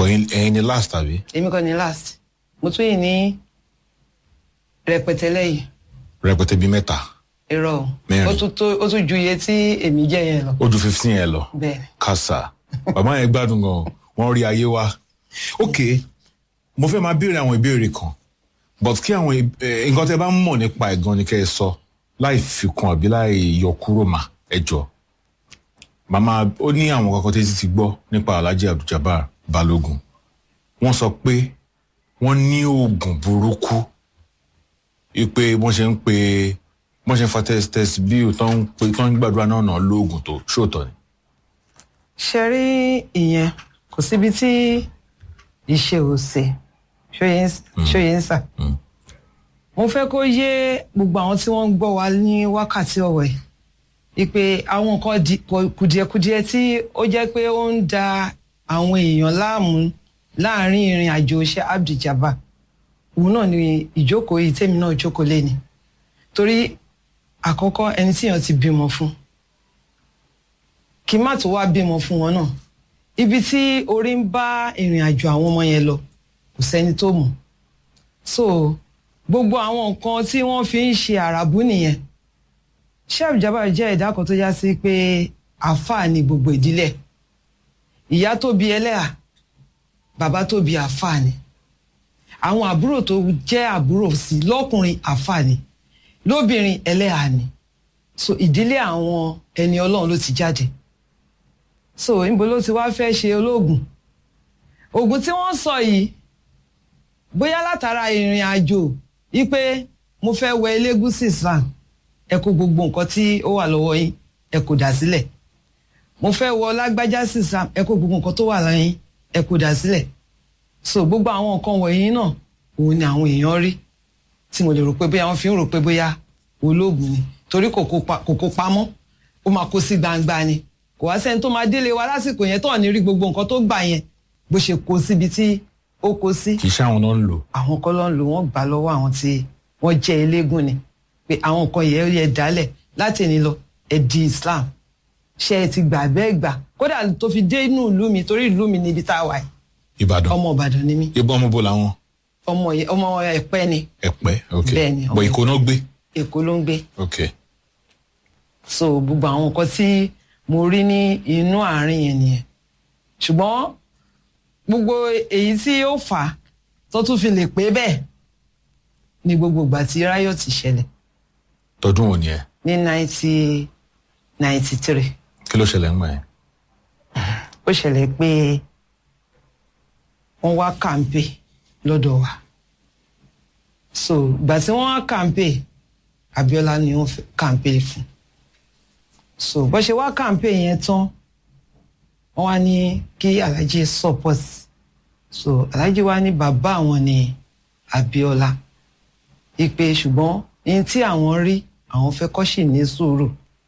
ẹ̀yin ẹ̀yin ni last àbí èmi kọ́ ni last mo tún yìí ní rẹpẹtẹ lẹ́yìn rẹpẹtẹ bíi mẹ́ta irọ́ o. Mẹ́rin. ó tún tó- ó tún ju iye tí èmi jẹ́ yẹn lọ ó ju fifteen yẹn lọ bẹ́ẹ̀ ni. kásá bàbá yẹn gbádùn gan wọn rí ayé wa ok mo fẹ́ máa béèrè àwọn ìbéèrè kan but kí àwọn ì- eh, nǹkan tẹ́ bá ń mọ̀ nípa ẹ̀ gan ni kẹ́ ẹ sọ láì fi kún àbí láì yọ kúrò mà ẹ jọ màmá ó ní àwọn kankan tẹ́tí ti gbọ́ nípa alhaji abduljabar balogun wọ́n sọ pé wọ́n ní oògùn burúkú ipe wọ́n ṣe ń pe wọ́n ṣe ń fa test test bí tó ń pe tó ń gbàdúrà náà náà lóògùn tó ṣòótọ́ ni. ṣe rí ìyẹn kò síbi tí ìṣe ò ṣe ṣóyè ń sà. mo fẹ́ kó yé gbogbo àwọn tí wọ́n ń gbọ́ wa ní wákàtí ọ̀wọ̀ yìí ìpè àwọn nǹkan di- kò- kùdìẹ̀kudiẹ tí ó jẹ́ pé ó ń da àwọn èèyàn láàmú láàrin ìrìn àjò iṣẹ́ abdijaba òun náà ni ìjókòó yìí tèmi náà jókòó lé ni torí àkọ́kọ́ ẹni tíyàn ti bímọ fún kí má tó wá bímọ fún wọn náà ibi tí orí ń bá ìrìn àjò àwọn ọmọ yẹn lọ kò sẹ́ni tó mọ̀ so gbogbo àwọn nǹkan tí wọ́n fi ń ṣe àràbù nìyẹn Shehu Jabbar jẹ́ ẹ̀dá kan tó já sí pé àáfàá ni gbogbo ìdílé ìyá tó bí ẹlẹ́à bàbá tó bí àáfàá ni àwọn àbúrò tó jẹ́ àbúrò sí lọ́kùnrin àáfàá ni lóbìnrin ẹlẹ́à ni so ìdílé àwọn ẹni ọlọ́run ló ti jáde so níbo ló ti wá fẹ́ ṣe ológun oògùn tí wọ́n sọ yìí bóyá látara ìrìn àjò wípé mo fẹ́ wẹ elégùsì islam ẹ kó gbogbo nǹkan tí ó wà lọ́wọ́ yín ẹ kó dà sílẹ̀ mo fẹ́ wọ lágbájá sí islam ẹ kó gbogbo nǹkan tó wà lọ́yìn ẹ kó dà sílẹ̀ so gbogbo àwọn nǹkan wọ̀nyí náà òun ni àwọn èèyàn rí tí mo lè rò pé bóyá wọ́n fi ń rò pé bóyá olóògùn ni torí kò kó pa- kò kó pamọ́ ó máa kó sí gbangba ni kò wá sẹ́ni tó máa délé wa lásìkò yẹn tó ní rí gbogbo nǹkan tó gbà yẹn bó ṣe kó síbi tí ó kó sí kì í ṣe àwọn náà ń lò àwọn kọ́ ló ń lò wọ́n gbà lọ́wọ́ àwọn tí wọ́n jẹ́ eléégún ni pé àwọn nǹkan yẹn yẹ dálẹ̀ láti ẹni lọ ẹ di Islam ṣe ẹ ti gbà bẹ́ẹ̀ gbà kódà tó fi dé inú ìlú mi torí ìlú mi níbi tá a wà yìí ìbàdàn ọmọ Ìbàdàn ni mí ibà ọmọ bò làwọn ọmọ yẹn ọmọ Ẹ̀pẹ́ ni ẹ̀pẹ́ ok Bẹ́ẹ̀ ni, bọ̀ ọmọ ìkó náà gbé Èkó ló ń gbé ok so gbogbo àwọn nǹkan tí mo rí ní inú àárín yẹn nìyẹn ṣùgbọ́n gbogbo èyí tí ó fà á tó tún fi lè pé bẹ́ẹ̀ ni gbogbo ìgbà tí riot ṣẹlẹ̀ tọdún òní ẹ ní nineteen ninety three kí ló ṣẹlẹ̀ ń gbà yẹn ó ṣẹlẹ̀ pé wọ́n wá kàǹpé lọ́dọ̀ wa so ìgbà tí wọ́n wá kàǹpé Abíọ́lá ni wọ́n fẹ́ kàǹpé fún so bó ṣe wá kàǹpé yẹn tán wọ́n wá ní kí Alhaji support so Alhaji wá ní bàbá àwọn ni Abíọ́lá ìpè ṣùgbọ́n ní tí àwọn rí àwọn fẹ́ kọ́ sì ní sùúrù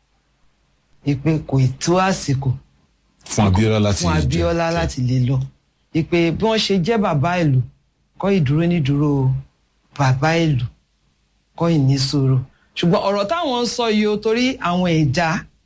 ìpè kò ì tó àsìkò fún Abíọ́lá láti fún Abíọ́lá jẹ- láti lè lọ ìpè bí wọ́n ṣe jẹ́ bàbá ìlú kọ́ ìdúró nídúró bàbá ìlú kọ́ ìní sùúrù ṣùgbọ́n ọ̀rọ̀ táwọn ń sọ yìí o torí àwọn ẹ̀dá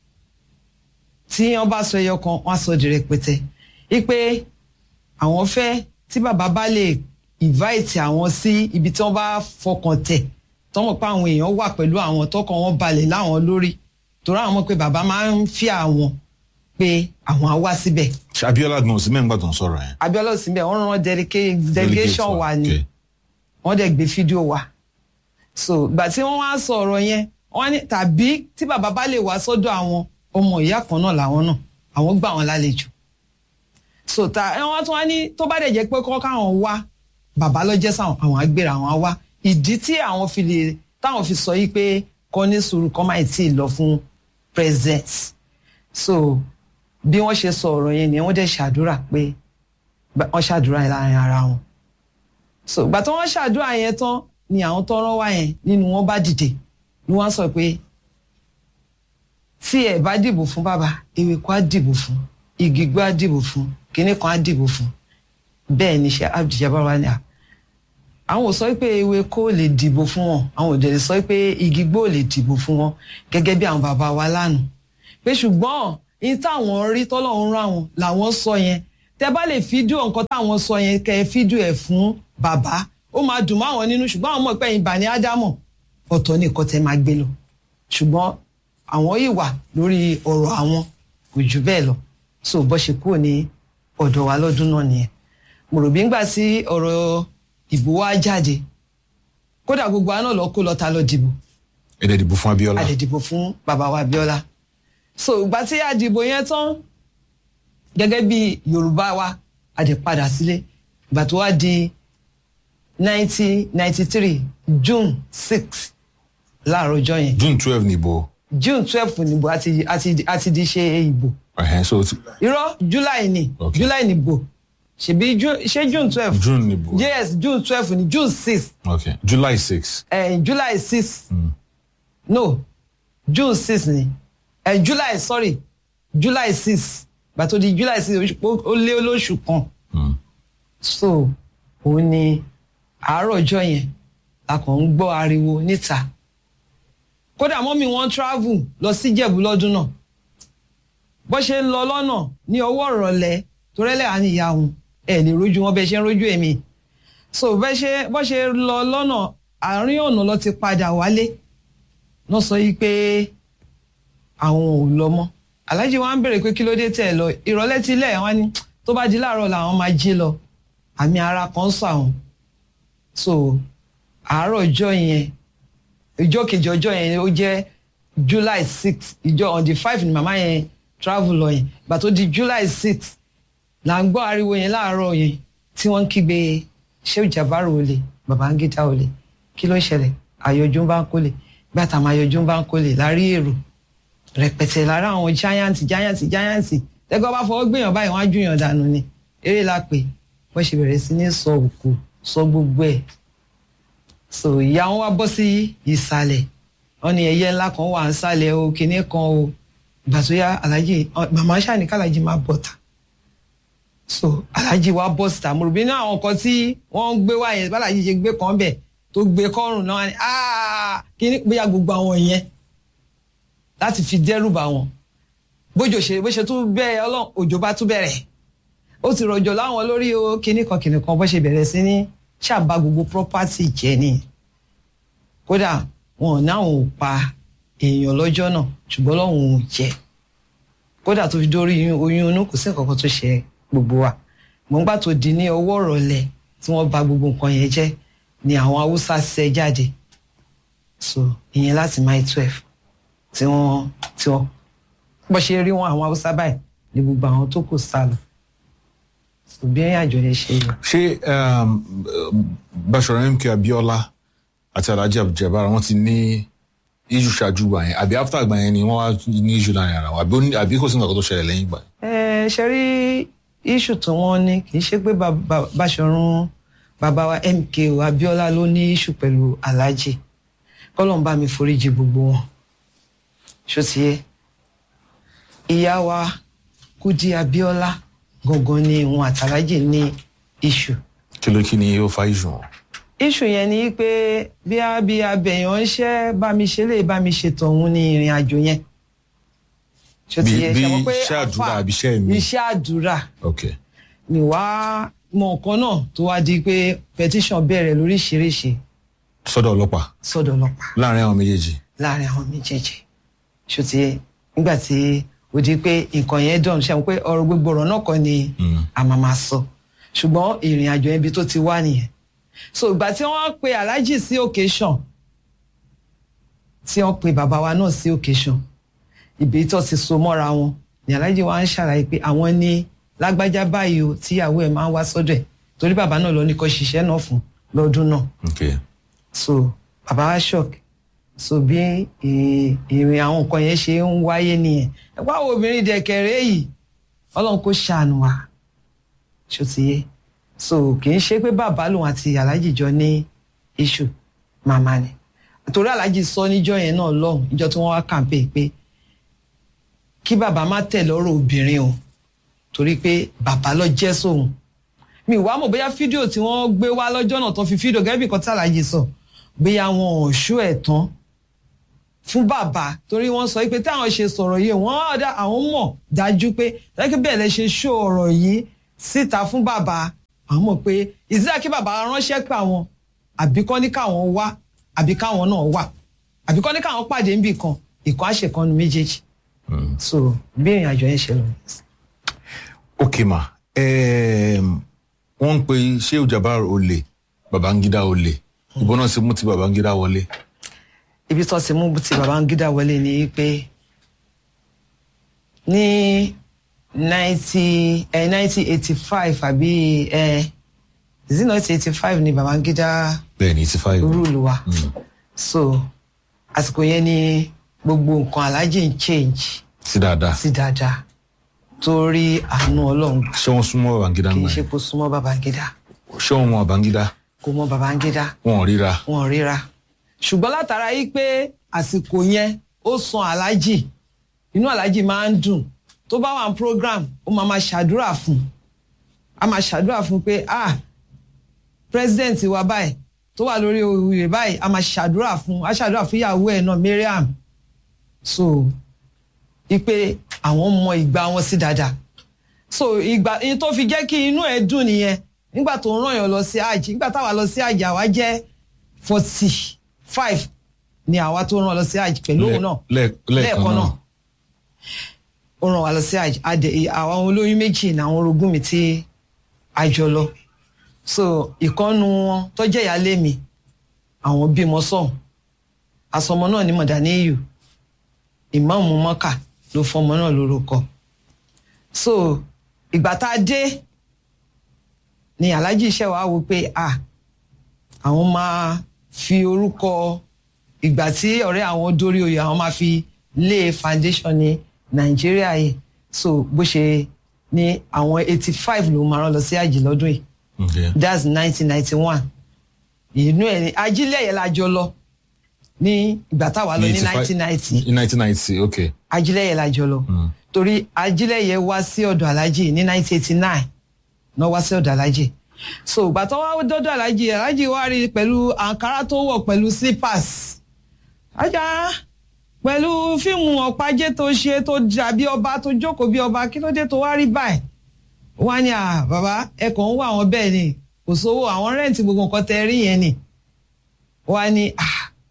tí wọ́n bá sọ ẹyọ kan wọ́n á sọ di rẹpẹtẹ ìpè àwọn fẹ́ tí bàbá bá lè invite àwọn sí ibi tí wọ́n bá fọkàn tẹ̀ tọ́mọ̀ pé àwọn èèyàn wà pẹ̀lú àwọn tọkàn wọn balẹ̀ láwọn lórí torí àwọn mọ̀ pé bàbá máa ń fi àwọn pé àwọn á wá síbẹ̀ Ṣé Abíọ́lá gan sí mẹ́ngbà tó ń sọ̀rọ̀ yẹn Abíọ́lá ò sí bẹ́ẹ̀ wọ́n rán dedica- delegation wa ni ok. wọ́n dẹ̀ gbé fídíò wa so ìgbà tí wọ́n wá sọ ọ̀rọ̀ yẹn wọ́n ní tàbí tí bàbá bá lè wá sọ́dọ̀ àwọn ọmọ ìyá kan náà làwọn náà àwọn gbà wọ́n lálejò so ta ẹ wọ́n tún wá ní tó bá dẹ̀ jẹ́ pé kọ́ káwọn wá bàbá lọ́jẹ́ sáwọn àwọn agbèrè àwọn á wá ìdí tí àwọn fi lè táwọn fi sọ yìí pé kọ́ ní sùúrù kọ́ máì tí ì lọ fún president so bí wọ́n ṣe sọ ọ̀rọ̀ yẹn ni wọ́n dẹ̀ ṣàdúrà pé bá- wọ́n ṣàdúrà yẹn láàrin ara wọn so ìgbà tí wọ́n ṣàdúrà yẹn tán ni àwọn tọrọ wá yẹn nínú wọn bá dìde ni wọ́n sọ pé tí ẹ bá dìbò fún bàbá ewéko á dìbò fún igi gbó á dìbò fún kinní kan á dìbò fún bẹ́ẹ̀ ni ṣe Abdul Jabbar wá ní à àwọn ò sọ pé ewéko lè dìbò fún wọn àwọn ò dẹ̀ sọ pé igi gbó lè dìbò fún wọn gẹ́gẹ́ bí àwọn bàbá wa lánàá pé ṣùgbọ́n ní táwọn rí tọ́lọ́run rán àwọn làwọn sọ yẹn tẹ bá lè fídíò nǹkan táwọn sọ yẹn kẹ ẹ fídíò ẹ fún bàbá ó máa dùn mọ́ àwọn nínú ṣùgbọ́n àwọn ọmọ ìpẹ́yìn bà ní ádámọ̀ ọ̀tọ̀ ní nǹkan tẹ máa gbé lọ ṣùgbọ́n àwọn yìí wà lórí ọ̀rọ̀ àwọn kò jù bẹ́ẹ̀ lọ so bó ṣe kúrò ní ọ̀dọ̀ wa lọ́dún náà nìyẹn mo rò bí ń gbà sí ọ̀rọ̀ ìbò wa jáde kódà gbogbo àná lọ kó lọ ta lọ dìbò ẹ̀dẹ̀ dìbò fún Abíọ́lá a lè dìbò fún bàbá wa Abíọ́lá so ìgbà tí a dìbò yẹn tán gẹ́gẹ́ bí Yorùbá wa a dẹ̀ padà sílé ìgbà tó wá di nineteen ninety three June six láàárọ̀ ọjọ́ yẹn June twelve nìbò June twelve nìbò àti àti àti di ṣe ìbò ẹ̀hẹ́n so ti- irọ́ July ni Okay. July nìbò ṣebí Ju- ṣé June twelve June nìbò yes June twelve ni June six okay July six uh, July six no June six ni uh, July sorry July six gbàtò di July six oṣù- ó ó lé olóṣù kan so òun ni àárọ̀ ọjọ́ yẹn a kàn ń gbọ́ ariwo níta kódà mọ́mí wọn travel lọ sí Ìjẹ̀bú lọ́dún náà bó ṣe ń lọ lọ́nà ní ọwọ́ ìrọ̀lẹ́ torẹ́lẹ̀ àní ìyá wọn ẹ̀ lè rójú wọn bẹ́ẹ̀ ṣe ń rójú èmi so bẹ́ẹ̀ ṣe bó ṣe lọ lọ́nà àárín ọ̀nà lọ ti padà wálé náà sọ yìí pé àwọn ò lọ mọ́ aláàjì wa ń béèrè pé kí ló dé tẹ̀ ẹ lọ ìrọ̀lẹ́ ti lẹ̀ wọ́n ní tó bá di láàárọ̀ làwọn máa jí lọ àmì ara kan sọ àwọn so àárọ̀ ọjọ́ yẹn ìjọ kejì ọjọ́ yẹn ó jẹ́ July six ìjọ on the five ni màmá yẹn travel lọ yẹn ìgbà tó di July six là ń gbọ́ ariwo yẹn láàárọ̀ yẹn tí wọ́n ń kígbe Shehu Jabaru olè Babangida olè kí ló ń ṣẹlẹ̀ àyọjú ń bá ń kólè gbàtà máa yọjú ń bá ń kólè lárí èrò rẹpẹtẹ lára àwọn giant giant giant tẹgbọn bá fọwọ́ gbìyàn báyìí wọ́n á júyàn dànù ni eré la pè wọ́n ṣe bẹ̀rẹ̀ sí ní sọ òkú sọ gbogbo ẹ̀ so ìyá wọn wá bọ́ sí ìsàlẹ̀ wọ́n ní ẹyẹ ńlá kan wà ń sàlẹ̀ o kinní kan o ìgbà tó yá alájì ọ- màmá ṣàní kálájì máa bọ̀ ta so alájì wa bọ́ síta mo rò bí náà àwọn kan tí wọ́n ń gbé wá yẹn bálájì ṣe gbé kan bẹ̀ tó gbé kọ́rùn náà ni "Ah, kinní bóyá gbogbo àwọn yẹn láti fi dẹ́rù bà wọ́n bójò ṣe bó ṣe tún bẹ́ẹ̀ ọlọ́run òjò bá tún bẹ̀rẹ̀ ó ti rọ̀jò láwọn lórí o kinní kan kinní kan bó ṣe bẹ̀rẹ̀ sí ní ṣàbá gbogbo property jẹ́ ni kódà wọn ò náwọn ò pa èèyàn lọ́jọ́ náà ṣùgbọ́n lọ́hùn ò jẹ́ kódà tó fi dórí oyún- oyún inú kò sí nǹkan kan tó ṣe gbogbo wa mọ̀ nígbà tó di ní ọwọ́ ìrọ̀lẹ́ tí wọ́n bà gbogbo nǹkan yẹn jẹ́ ni àwọn haúsá ṣẹ́ jáde so ìyẹn láti máì twelve tí wọ́n tí wọ́n bó ṣe rí wọn àwọn haúsá báyìí ni gbogbo àwọn tó kù sá lọ so bí ẹ̀yìn àjọ yẹn ṣe lọ. ṣé um, Basọ̀rọ̀ MK Abíọ́lá àti Alhaji Abduljabar wọ́n ti ní issue ṣáájú gbà yẹn àbí after gbà yẹn ni wọ́n wá ní issue láàrin ara wọn àbí ó ní- àbí kò sí nǹkan tó ṣẹlẹ̀ lẹ́yìn gbà yẹn. ẹ ṣe rí iṣu tí wọ́n ní kì í ṣe pé Ba- Ba- Báṣọ̀run bàbá wa MKO Abíọ́lá ló ní iṣu pẹ̀lú Alhaji kọ́lọ́n bá mi foríjì gbogbo wọn ṣó ti yé ìyá wa Kúdí Abíọ́lá gangan ni òun àtàlájì ní iṣu kí ló kí ni ó fa issue wọn. iṣu yẹn ni pé bí a bí abẹ̀yàn ń ṣẹ́ bá mi ṣe lè bá mi ṣètò òun ní ìrìn àjò yẹn ṣó ti Bí- yé bí ṣe mọ̀ pé iṣẹ́ àdúrà àfà- àbí iṣẹ́ mi? iṣẹ́ àdúrà ok ni wàá mọ nǹkan náà tó wá di pé petition bẹ̀rẹ̀ lóríṣiríṣi sọ́dọ̀ ọlọ́pàá sọ́dọ̀ ọlọ́pàá láàrin àwọn méjèèjì. láàrin àwọn méjèèjì ṣùtì nígbà tí ó di pé nǹkan yẹn dọ̀n ṣe àwọn pé ọ̀rọ̀ gbogbo ọ̀rọ̀ náà kọ́ ni a máa máa sọ ṣùgbọ́n ìrìn àjò ibi tó ti wá nìyẹn so ìgbà tí wọ́n pe aláàjì sí occasion tí wọ́n pe bàbá wa náà sí occasion ibi tó ti so mọ́ra wọn ni aláàjì wa ń ṣàlàyé pé àwọn ní lágbájá báyìí o tíyàwó ẹ̀ máa ń wá sọ́dọ̀ ẹ̀ torí bàbá náà lọ ní kó ṣiṣẹ́ náà fún lọ́dún náà ok so bàbá wa shock so bí ì- ìrìn àwọn nǹkan yẹn ṣe ń wáyé nìyẹn ẹ wá wo obìnrin dẹ̀kẹ̀rẹ́ yìí ọlọ́run kò ṣàánú wa ṣó ti yé so kì í ṣe pé bàbá lòun àti aláàjì jọ ní iṣu màmá ni torí aláàjì sọ níjọ́ yẹn náà lọ́hùn níjọ́ tí wọ́n wá kàǹpé pé kí bàbá má tẹ̀ lọ́rọ̀ obìnrin o torí pé bàbá lọ jẹ́ sóhun mi wá mọ̀ bóyá fídíò tí wọ́n gbé wá lọ́jọ́ náà tó fi fídíò gẹ́gẹ́ bí nǹkan tí aláàjì sọ bóyá wọn ò ṣó ẹ̀ tán fún bàbá torí wọ́n sọ pé táwọn ṣe sọ̀rọ̀ yìí wọ́n ọ̀dà àwọn mọ̀ dájú pé lẹ́kẹ́ bẹ́ẹ̀ lẹ ṣe ṣó ọ̀rọ̀ yìí síta fún bàbá àwọn mọ̀ pé ìsílẹ̀ kí bàbá ránṣẹ́ pé àwọn àbí kọ́ ní káwọn wá àbí káwọn náà wà àbí kọ́ ní káwọn pàdé níbì kan ìkan àṣekanu méjèèjì so bí ìrìn àjò yẹn ṣe lọ. ok ma um, wọ́n ń pe sheu jabar olè babangida olè ìbọn náà ti mú ti babangida wọlé. ibi tó ti mú ti babangida wọlé ni pé ní ninety nineteen eighty five àbí is it not eighty five ni babangida bẹ́ẹ̀ni eighty five. rúùlù wa so àsìkò yẹn ni gbogbo nǹkan aláàjì ń change sí dáadáa. sí dáadáa torí àánú ọlọ́run ṣé wọ́n súnmọ́ babangida kì ń í gbà ṣe yẹn? kó súnmọ́ babangida ṣé wọ́n mọ babangida kò mọ babangida wọn ò ríra. wọn ò ríra ṣùgbọ́n látara yìí pé àsìkò yẹn ó san aláàjì inú aláàjì máa ń dùn tó bá wà ní program ó máa máa ṣàdúrà fún a máa ṣàdúrà fún pé ah president wa báyìí tó wà lórí oyè báyìí a máa ṣàdúrà fún a ṣàdúrà fún ìyàwó ẹ̀ náà Mariam so ipe àwọn mọ ìgbà wọn sí dáadáa so ìgbà ìyẹn tó fi jẹ́ kí inú ẹ̀ dùn nìyẹn nígbà tó ń ràn yàn lọ sí àjì nígbà táwa lọ sí àjì àwa jẹ́ forty five ni àwa tó ràn lọ sí àjì pẹ̀lú òun náà Lẹ́- lẹ́ẹ̀kan náà. ó ràn wá lọ sí àjì adẹ àwọn olóyún méjì ní àwọn orogún mi tí a jọ lọ so ìkọ́nu wọn tó jẹ́ ìyáálé mi àwọn bímọ sọ̀hún àsọmọ náà ní mọ̀dáníyù ìmáàmù mọ́kà ló fọmọ náà lórúkọ so ìgbà tá a dé ni alhaji iṣẹ́ wa wò pé ah àwọn máa fi orúkọ ìgbà tí ọ̀rẹ́ àwọn dórí oyè àwọn máa fi lé foundation ní nàìjíríà yìí so bó ṣe ní àwọn eighty five ló máa rán lọ sí àjì lọ́dún yìí Okay. that's nineteen ninety one inú ẹ̀ ní ajílẹ̀ yẹn la jọ lọ ní ìgbà táwa lọ ní 85 nineteen ninety in nineteen ninety okay. ajílẹ̀ yẹn la jọ lọ torí ajílẹ̀ yẹn wá sí ọ̀dọ̀ alájì ní nineteen eighty nine náà wá sí ọ̀dọ̀ alájì so ìgbà tó wá dọ́dọ̀ alájì alájì wá rí i pẹ̀lú àǹkárá tó wọ̀ pẹ̀lú slippers ajá pẹ̀lú fíìmù ọ̀pájẹ́ tó ṣe tó dàbí ọba tó jókòó bí ọba kí ló dé tó wá rí báyìí wọ́n á ní à bàbá ẹ kàn ń wá àwọn bẹ́ẹ̀ ni kò sówó àwọn rẹ́ǹtì gbogbo nǹkan tẹ rí yẹn ni wọ́n á ní à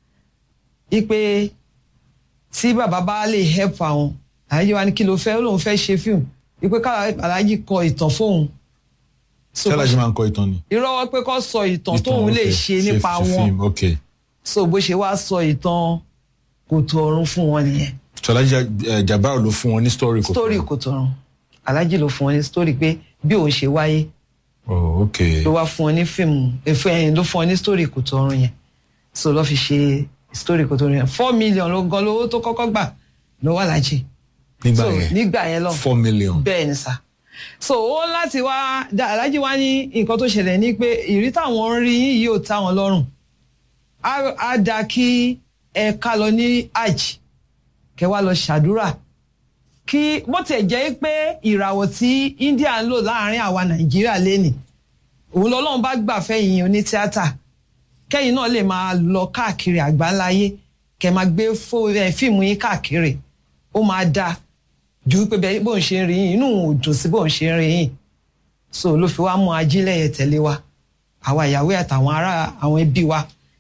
ipe tí bàbá bá lè help àwọn aláàjì wa ní kí ló fẹ́ ó lóun fẹ́ ṣe fíìmù ipe ká aláàjì kọ ìtàn fóun So, ṣé alájí máa ń kọ ìtàn ni. irọ́ pé kó sọ ìtàn tóun lè okay. ṣe nípa wọn film, okay. so bó ṣe wá sọ ìtàn kòtò ọ̀run fún wọn nìyẹn so alájí eh, jabar ló fún wọn ní story kò story kòtò ọ̀run aláàjì ló fún wọn ní story pé bí òun ṣe wáyé oh okay. ló wá fún wọn ní fíìmù èfó ẹ̀yìn ló fún wọn ní story kòtò ọ̀run yẹn so lọ́ fi ṣe story kòtò ọ̀run yẹn four million ló gan lówó tó kọ́kọ́ gbà lọ́wọ́ aláàjì nígbà so yẹn nígbà yẹn lọ four million. bẹ́ẹ̀ ni sà so ó láti wá dá- aláàjì wá ní nǹkan tó ṣẹlẹ̀ ní pé ìrí táwọn ń rí yín yìí ò tá wọn lọ́rùn á á dáa kí ẹ ká lọ ní hajj kẹ wá lọ ṣàdúrà kí bó tiẹ̀ jẹ́ pé ìràwọ̀ tí India ń lò láàrin àwa Nàìjíríà lẹ́nì òun lọ́lọ́run bá gbà fẹ́yìn oní tíátà kẹ́yìn náà lè máa lọ káàkiri àgbáńláyé kẹ́ máa gbé fó- ẹ, fíìmù yín káàkiri ó máa dáa ju pé bẹ́ẹ̀ bóun ṣe ń rí yín inú òun ò dùn sí bóun ṣe ń rí yín so ló fi wá mú ajílẹ̀ yẹn tẹ̀lé wa àwa ìyàwó àtàwọn ará àwọn ẹbí wa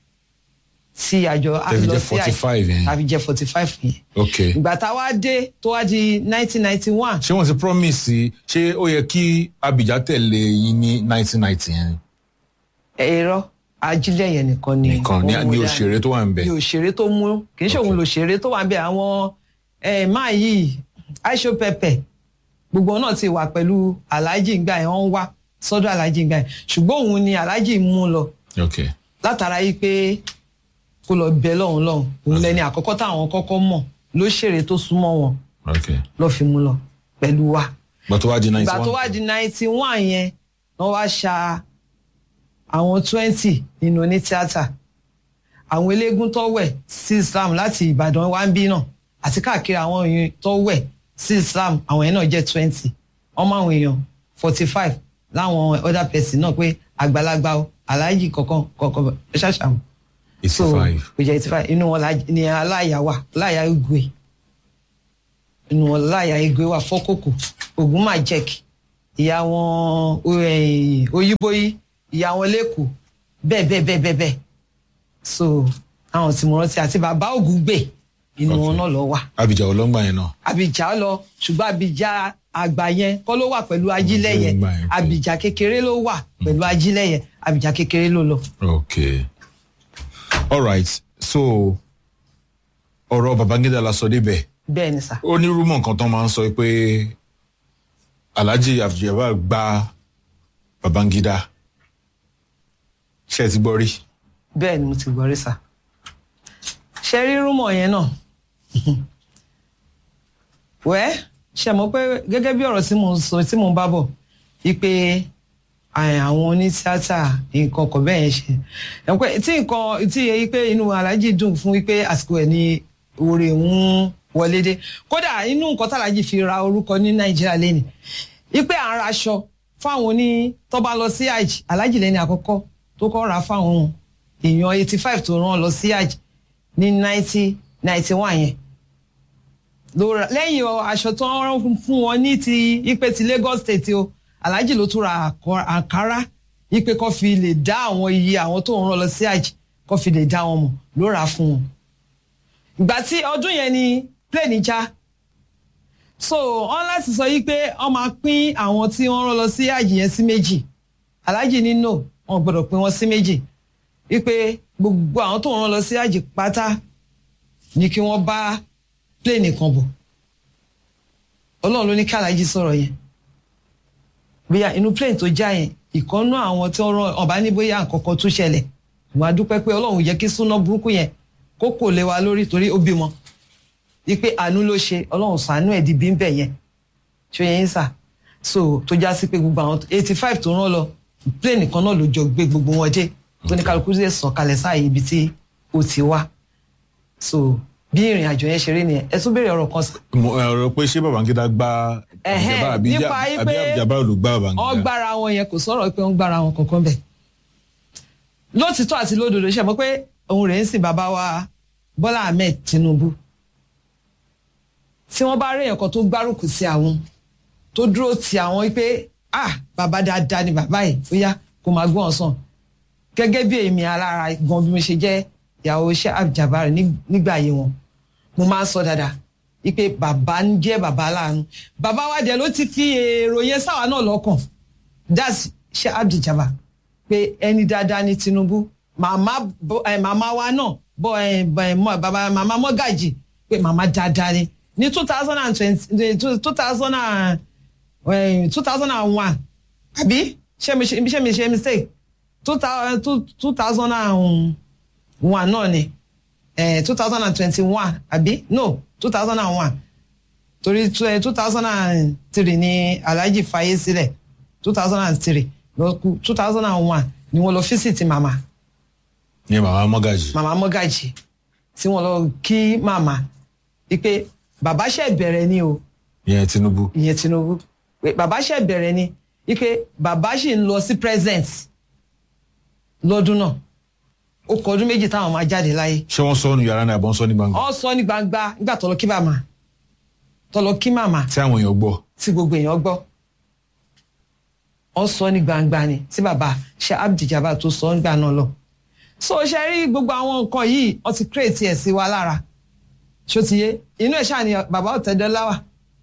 tí àjọ á Tẹ́ fi lọ jẹ́ sí àjọ 45 yẹn. tàbí jẹ́ forty five yẹn okay. ìgbà tá a wá dé tó wá di nineteen ninety one ṣé wọ́n ti promise ṣé ó yẹ kí abidjan tẹ̀lé yín ní nineteen ninety yẹn ẹ̀rọ ajílẹ̀ yẹn nìkan ni nìkan ní òun ní dá- òṣèré tó wà ń bẹ̀. ní òṣèré tó mú kì í ṣe òun lòṣèré tó wà ń bẹ àwọn ẹ máa yìí aisho pẹpẹ gbogbo wọn náà ti wà pẹ̀lú alhaji ngbà yẹn wọ́n wá sọ́dọ̀ alhaji ngbà yẹn ṣùgbọ́n òun ni alhaji mú lọ okay. látara yìí pé kó lọ bẹ lọ́hùn lọ́hùn òun lẹni àkọ́kọ́ táwọn kọ́kọ́ mọ̀ lóṣèré tó súnmọ́ wọn okay. lọ fi mú lọ pẹ̀lú wa gbà tó wá di ninety ìgbà one. tó wá di ninety one yẹn wọ́n wá ṣa àwọn twenty nínú oní tíátà àwọn eléégún tó wẹ̀ sí Islam láti Ìbàdàn wá ń bí náà àti káàkiri àwọn èèyàn tó wẹ̀ sí Islam àwọn yẹn náà jẹ́ twenty wọ́n máa ń èèyàn forty five láwọn other person náà pé àgbàlagbà o aláàjì kọ̀ọ̀kan kọ̀ọ̀kan ẹ ṣàṣàmù eighty so five. kò jẹ́ eighty five inú wọn la- ni aláya wà aláya igwe inú wọn láya igwe wà fọ́kòkò ògùn máa jẹ́kì ìyá wọn oyíbóyí ìyá wọn lẹ́kọ̀ọ́ bẹ́ẹ̀ bẹ́ẹ̀ bẹ́ẹ̀ bẹ́ẹ̀ bẹ́ẹ̀ so àwọn tí mo rántí àti bàbá ògúngbè inú wọn náà lọ wà abidjan ọlọ́ngbà yẹn náà. àbíjà lọ ṣùgbọ́n àbíjà àgbà yẹn kọ́ ló wà pẹ̀lú ajílẹ̀ yẹn Ọlọ́ngbà yẹn, okay. àbíjà kékeré ló wà pẹ̀lú ajílẹ̀ yẹn àbíjà kékeré ló lọ. okay all right so ọ̀rọ̀ babangida la sọ débẹ̀ bẹ́ẹ̀ ni sà ó ní rúmọ̀ nǹkan tán máa ń sọ pé alhaji abduljabbar gba babangida ṣe é ti gbọ́ rí. bẹ́ẹ̀ ni mo ti gbọ́ rí sà ṣe rí rúmọ̀ yẹn náà wẹ́ ṣe mọ̀ pé gẹ́gẹ́ bí ọ̀rọ̀ tí mo ń sọ tí mo ń bá bọ̀ wípé à- àwọn onítíátà nǹkan ọkọ̀ bẹ́ẹ̀ yẹn ṣe ẹ̀ pé tí nǹkan tí yẹ pé inú aláàjì dùn fún wípé àsìkò ẹ̀ ní oore ń wọlé dé kódà inú nǹkan tàlájì fi ra orúkọ ní nàìjíríà lẹ́nu wípé à ń raṣọ fáwọn oní tó bá lọ sí àjì aláàjì lẹ́ni àkọ́kọ́ tó kọ́ ra fáwọn èèyàn eighty five tó rán lọ sí àjì ní nineteen ninety one yẹn ló ra lẹ́yìn ọ- aṣọ tó ń rán fún wọn ní ti ipe ti Lagos State o Alhaji ló tún ra àkọ- àǹkárá ipe kó fi lè dá àwọn iye àwọn tó ń rán lọ sí àjì kó fi lè dá wọn mọ̀ ló rà á fún wọn. ìgbà tí ọdún yẹn ni plane já so wọn láti sọ yí pé wọn máa pín àwọn tí wọn rán lọ sí àjì yẹn sí méjì Alhaji ní no wọn gbọ́dọ̀ pín wọn sí méjì wípé gbogbo àwọn tó ń rán lọ sí àjì pátá ni kí wọ́n bá pléènì kan bọ̀ ọlọ́run ló ní kí alájí sọ̀rọ̀ yẹn bóyá inú pléènì tó já yẹn ìkọ́nú àwọn tí wọ́n rán ọba ní bóyá nǹkankan tún ṣẹlẹ̀ wọ́n á dúpẹ́ pé ọlọ́run yẹ kí súná burúkú yẹn kó kò lé wa lórí torí ó bímọ wípé àánú ló ṣe ọlọ́run ṣàánú ẹ̀ di bí ń bẹ̀ yẹn ṣó yẹn ń sà so tó já sí pé gbogbo àwọn eighty five tó rán lọ pléènì kan náà ló jọ gbé gbogbo wọn dé tó ní kálukú lè sọ̀kalẹ̀ sáàyè ibi tí ó ti wá so bí ìrìn àjò yẹn ṣe rí nìyẹn ẹ tún béèrè ọ̀rọ̀ kan sí. mo ọ̀rọ̀ pé ṣé babangida gba Ẹ̀hẹ́n, abduljabbar àbí nípa Ja- yí àbí pé abduljabbar ló gba babangida. wọ́n gbára wọn yẹn kò sọ̀rọ̀ pé wọ́n gbára wọn kankan bẹ̀. lótìtọ́ àti lódodo ṣe mọ̀ pé òun rẹ̀ ń sìn bàbá wa Bọ́lá Ahmed Tinubu tí wọ́n bá rí èèyàn kan tó gbárùkù sí àwọn tó dúró ti àwọn wípé ah bàbá dáadáa ni bàbá yìí ó yá kó máa gbọ́n sàn gẹ́gẹ́ bí èmi alára gan bí mo ṣe jẹ́ ìyàwó iṣẹ́ Abdul-Jabbar ní- nígbà ayé wọn mo máa ń sọ dáadáa wípé bàbá ń jẹ́ bàbá aláàánú bàbá wa dẹ̀ ló ti fi èrò yẹn sáwa náà lọ́kàn that's ṣe Abdul-Jabbar pé ẹni dáadáa ní Tinubu màmá bọ- ẹ, màmá wa náà bọ ẹ, bọ ẹ, mọ- bàbá màmá Mọ́gàjì pé màmá dáadáa ni ní two thousand and twenty two thousand and two thousand and one àbí ṣé mi ṣe ṣé mi ṣe mistake two thousand two thousand and one náà ni two thousand and twenty-one àbí no two thousand and one torí two thousand and three ni Alhaji fayé sílẹ̀ two thousand and three lọ kú two thousand and one ni wọ́n lọ físìtì màmá ní màmá mọ́gàjì. màmá mọ́gàjì tí wọ́n lọ kí màmá wípé bàbá ṣe bẹ̀rẹ̀ ni o ìyẹn tinubu. ìyẹn Tinubu pé bàbá ṣe bẹ̀rẹ̀ ni wípé bàbá ṣì ń lọ sí present lọ́dún náà ó kọ ọdún méjì táwọn máa jáde láyé ṣé wọ́n sọ ọ́ nu yàrá náà àbọ̀ ń sọ ní gbangba. ọ sọ ní gbangba nígbà tó lọ kí màmá tó lọ kí màmá tí àwọn èèyàn gbọ́. tí gbogbo èèyàn gbọ́ ọ sọ ní gbangba ni tí bàbá ṣe Abdul-Jabbar tó sọ nígbà náà lọ so ṣe rí gbogbo àwọn nǹkan yìí ọ ti create ẹ̀ sí wa lára ṣó ti yé inú ẹ̀ ṣáà ni bàbá Ọ̀tẹ́dọ́lá wà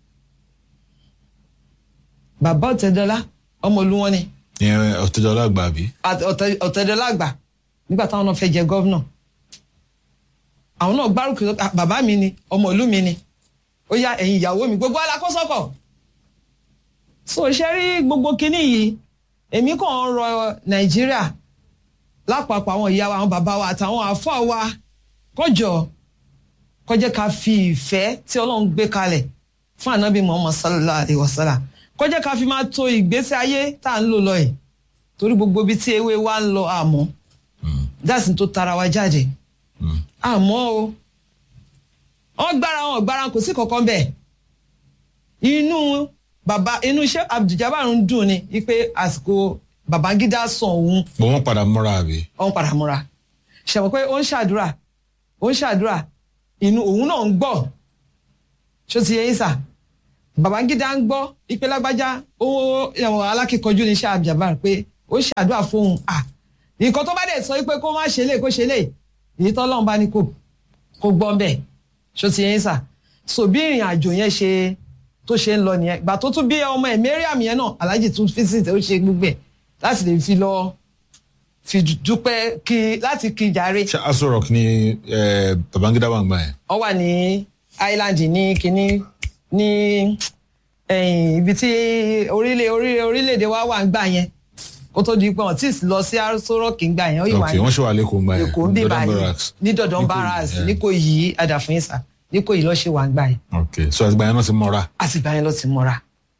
bàbá Ọ̀tẹ́dọ́lá ọmọ olúwọn ni ìyẹn ọ̀tẹ̀dọ́lá àgbà àbí. Àt- Ọ̀tẹ́- Ọ̀tẹ́dọ́lá àgbà nígbà táwọn náà fẹ́ jẹ gọ́vnà àwọn náà gbárùkù lọ, "Ah, bàbá mi ni ọmọ ìlú mi ni ó yá ẹ̀yin ìyàwó mi gbogbo alákọ́sọ́kọ̀ so ṣe rí gbogbo kinní yìí èmi kàn ń rọ Nàìjíríà lápapọ̀ àwọn ìyá wa àwọn bàbá wa àtàwọn àfọ́ wa kọjọ kọjá ká fi ìfẹ́ tí Ọlọ́run gbé kalẹ̀ fún ànábì Muhammad sallallahu alayhi wa sallam kọjá ká fi máa to ìgbésí ayé tá à ń lò lọ yìí torí gbogbo ibi tí ewé wa ń lọ àmọ́ dáàsì tó tara wa jáde àmọ́ o wọ́n gbára wọn gbára kò sí kankan bẹ́ẹ̀ inú bàbá inú iṣẹ́ Abdul-Jabbar ń dùn ni wípé àsìkò Babangida sàn òun bọ̀ wọ́n padà múra àbí. ọ̀n padà múra ṣàmọ̀ pé ó ń ṣàdúrà ó ń ṣàdúrà inú òun náà ń gbọ́ ṣó ti yẹ yín sà babangida ń gbọ́ ipe lágbájá owó ẹ̀wọ̀n alákìkanjú ní sáà jabar pé ó ṣàdúrà fóun à nǹkan tó bá dẹ̀ sọ pé kó má ṣe lè kó ṣe lè èyí tọ́lọ́run bá ní kó kó gbọ́ ń bẹ̀ ṣó ti yẹn sà so bí ìrìn àjò yẹn ṣe tó ṣe ń lọ nìyẹn ìgbà tó tún bí ọmọ ẹ̀ mariam yẹn náà alhaji tún visit ó ṣe gbogbo ẹ̀ láti lè fi lọ fi dúpẹ́ kí láti kí jàre ṣé aṣọ rock ni eh, babangida wà ń gbà yẹn. ọ wà ní island ní kínní ní ẹ̀yìn ibi tí orílẹ̀ orílẹ̀ orílẹ̀-èdè wa wà ń gbà yẹn kó tó di pé wọn tí ì lọ sí arúsọ́rọ́ọ̀kì ń gbà yẹn ó yìí wà ok ní wọ́n ṣe wà lẹ́kọ̀ọ́ ń gbà yẹn. èkó ń bí Dodon báyìí Barracks. ní dọ̀dọ̀n Níkòyí, barras yeah. ní kò yí adàfún ìsà ní kò yí lọ́ ṣe wà ń gbà yẹn ok so àgbà yẹn náà ti mọ́ra. àtìgbà yẹn lọ ti mọ́ra.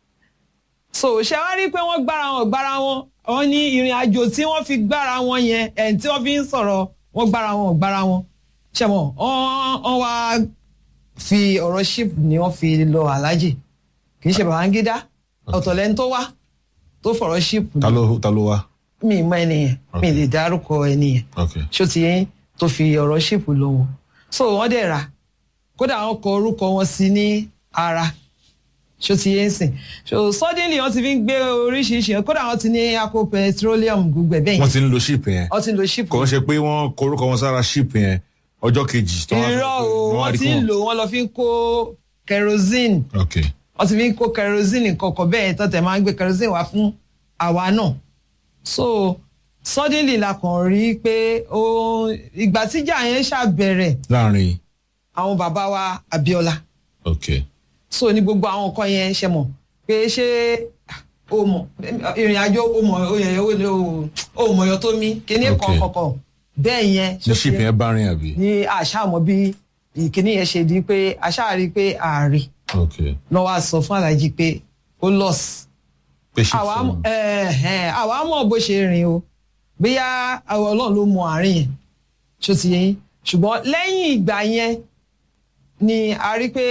so ṣe wá rí i pé wọ́n gbára wọn gbára wọn wọ́n ní ìrìn àjò tí wọ́n fi gbára wọn yẹn ẹ̀ tí wọ́n fi ń sọ̀rọ̀ wọ́n gbára wọn gbára wọn ṣe mọ̀ wọ́n wá fi ọ̀rọ̀ ship ni wọ́n fi lọ alájì kì í ṣe Babangida ọ̀tọ̀ lẹ́ni tó wá tó fọ̀rọ̀ ship ta ló ta ló wá. mi mọ ẹni yẹn mi lè dárúkọ ẹni yẹn ok ṣó ti yẹn tó fi ọ̀rọ̀ ṣìpù lọ wọn so wọ́n dẹ̀ rà kódà wọ́n kọ orúkọ wọn sí ní ara ṣó ti yẹn sìn so suddenly wọ́n ti fi ń gbé oríṣiríṣi kódà wọ́n ti ní akó petroleum gbogbo ẹ̀ bẹ́ẹ̀ wọ́n yẹn ti ń lo ship yẹn. wọ́n ti ń lo ṣìpù kò ń ṣe pé wọ́n korúkọ wọn sára ship yẹn ọjọ́ kejì. tó wá- irọ́ o wọ́n wá wọ́n rí ti kí ń wọ́n- lò wọ́n lọ fi ń kó kerosene ok wọ́n ti fi ń kó kerosene kọ̀ọ̀kan bẹ́ẹ̀ tó tẹ̀ máa ń gbé kerosene wá fún àwa náà so suddenly la kàn rí i pé ó ìgbà tíjà yẹn ṣàbẹ̀rẹ̀ láàrin àwọn bàbá wa Abíọ́lá ok so ní gbogbo àwọn nǹkan yẹn ṣe mọ̀ pé ṣé o mọ̀ ìrìn àjò o mọ̀ o yẹ o lè o o mọ̀ yọ tó mi kíní kan Okay. kọ̀ọ̀kan bẹ́ẹ̀ yẹn ní ship yẹn bá rìn àbí. ní àṣà mọ̀ bí ìkíní yẹn ṣe di pé àṣà rí pé ààrẹ ok lọ́ wá sọ fún alájí pé ó loss pé ship àwa sọnù. ẹ̀hẹ̀n, àwa mọ̀ bó ṣe rìn o bóyá àwọn ọlọ́run ló mọ àárín yẹn ṣó ti yẹn ṣùgbọ́n lẹ́yìn ìgbà yẹn ni a rí pé